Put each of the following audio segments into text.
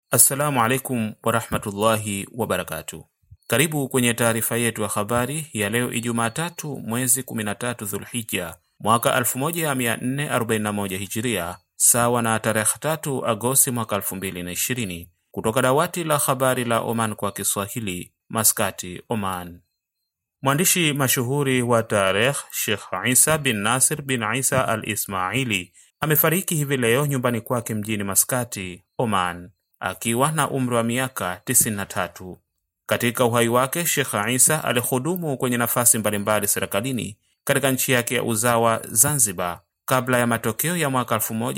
Assalamu alaikum warahmatullahi wabarakatu. Karibu kwenye taarifa yetu ya habari ya leo Ijumaa tatu mwezi 13 Dhulhija mwaka 1441 Hijiria, sawa na tarehe 3 Agosti mwaka 2020, kutoka dawati la habari la Oman kwa Kiswahili, Maskati, Oman. Mwandishi mashuhuri wa tarikh Sheikh Isa bin Nasir bin Isa al Ismaili amefariki hivi leo nyumbani kwake mjini Maskati, Oman akiwa na umri wa miaka 93. Katika uhai wake Sheikh Isa alihudumu kwenye nafasi mbalimbali serikalini katika nchi yake ya uzawa Zanzibar kabla ya matokeo ya mwaka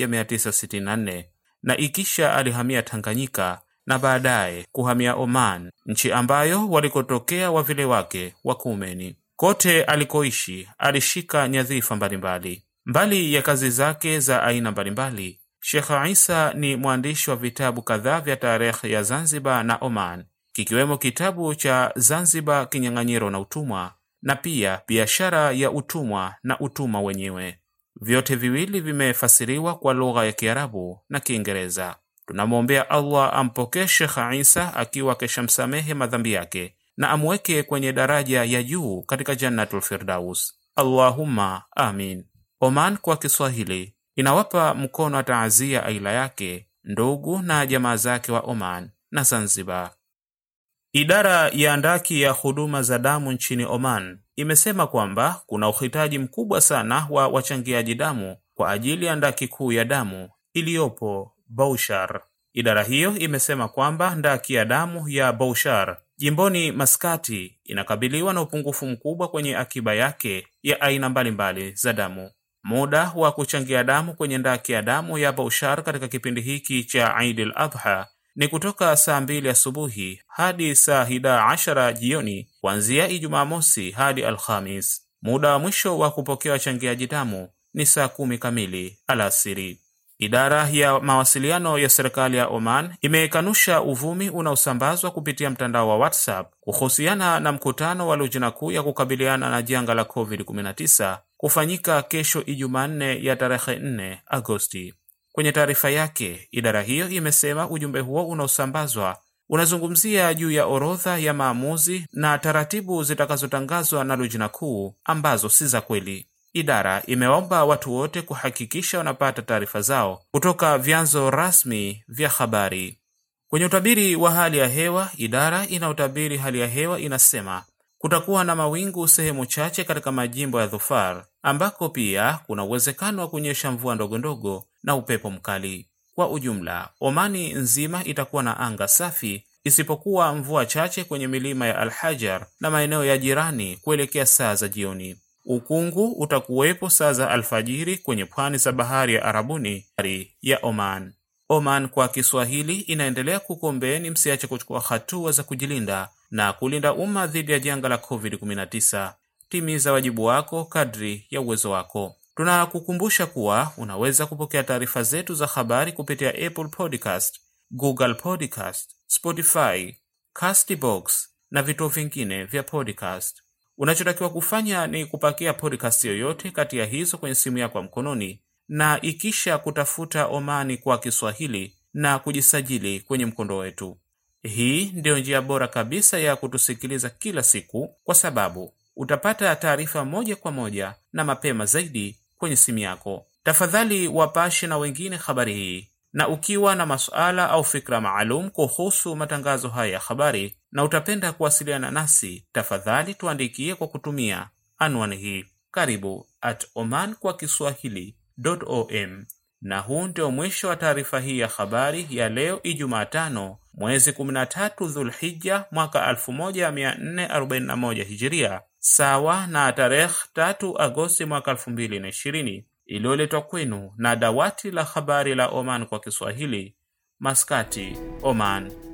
1964 na ikisha alihamia Tanganyika na baadaye kuhamia Oman, nchi ambayo walikotokea wavile wake wa kuumeni. Kote alikoishi alishika nyadhifa mbalimbali. Mbali ya kazi zake za aina mbalimbali, Sheikh Isa ni mwandishi wa vitabu kadhaa vya tarehe ya Zanzibar na Oman, kikiwemo kitabu cha Zanzibar, kinyang'anyiro na utumwa, na pia biashara ya utumwa na utumwa wenyewe. Vyote viwili vimefasiriwa kwa lugha ya Kiarabu na Kiingereza. Tunamwombea Allah ampokee Sheikh Isa akiwa keshamsamehe madhambi yake na amweke kwenye daraja ya juu katika Jannatul Firdaus. Allahumma amin. Oman kwa Kiswahili inawapa mkono wa taazia aila yake ndugu na jamaa zake wa Oman na Zanzibar. Idara ya ndaki ya huduma za damu nchini Oman imesema kwamba kuna uhitaji mkubwa sana wa wachangiaji damu kwa ajili ya ndaki kuu ya damu iliyopo Baushar. Idara hiyo imesema kwamba ndaki ya damu ya Baushar jimboni Maskati inakabiliwa na upungufu mkubwa kwenye akiba yake ya aina mbalimbali za damu. Muda wa kuchangia damu kwenye ndaki ya damu ya Baushar katika kipindi hiki cha Eid al-Adha ni kutoka saa mbili asubuhi hadi saa hida ashara jioni kuanzia Ijumaa mosi hadi Alhamis. Muda wa mwisho wa kupokea wachangiaji damu ni saa kumi kamili alasiri. Idara ya mawasiliano ya serikali ya Oman imekanusha uvumi unaosambazwa kupitia mtandao wa WhatsApp kuhusiana na mkutano wa lujna kuu ya kukabiliana na janga la COVID-19 kufanyika kesho Ijumanne ya tarehe 4 Agosti. Kwenye taarifa yake, idara hiyo imesema ujumbe huo unaosambazwa unazungumzia juu ya orodha ya maamuzi na taratibu zitakazotangazwa na lujna kuu ambazo si za kweli. Idara imewaomba watu wote kuhakikisha wanapata taarifa zao kutoka vyanzo rasmi vya habari. Kwenye utabiri wa hali ya hewa, idara inayotabiri hali ya hewa inasema kutakuwa na mawingu sehemu chache katika majimbo ya Dhufar ambako pia kuna uwezekano wa kunyesha mvua ndogondogo na upepo mkali. Kwa ujumla, Omani nzima itakuwa na anga safi isipokuwa mvua chache kwenye milima ya Alhajar na maeneo ya jirani kuelekea saa za jioni. Ukungu utakuwepo saa za alfajiri kwenye pwani za bahari ya Arabuni ya Oman. Oman kwa Kiswahili inaendelea kukombeeni msiache kuchukua hatua za kujilinda na kulinda umma dhidi ya janga la COVID-19. Timiza wajibu wako kadri ya uwezo wako. Tunakukumbusha kuwa unaweza kupokea taarifa zetu za habari kupitia Apple Podcast, Google Podcast, Spotify, Castbox na vituo vingine vya podcast. Unachotakiwa kufanya ni kupakia podcast yoyote kati ya hizo kwenye simu yako ya mkononi na ikisha kutafuta Omani kwa Kiswahili na kujisajili kwenye mkondo wetu. Hii ndiyo njia bora kabisa ya kutusikiliza kila siku, kwa sababu utapata taarifa moja kwa moja na mapema zaidi kwenye simu yako. Tafadhali wapashe na wengine habari hii, na ukiwa na masuala au fikra maalum kuhusu matangazo haya ya habari na utapenda kuwasiliana nasi, tafadhali tuandikie kwa kutumia anwani hii karibu at oman kwa kiswahili om. Na huu ndio mwisho wa taarifa hii ya habari ya leo Ijumaa tano mwezi 13 Dhulhija mwaka 1441 Hijiria, sawa na tarehe 3 Agosti mwaka 2020, iliyoletwa kwenu na dawati la habari la Oman kwa Kiswahili, Maskati, Oman.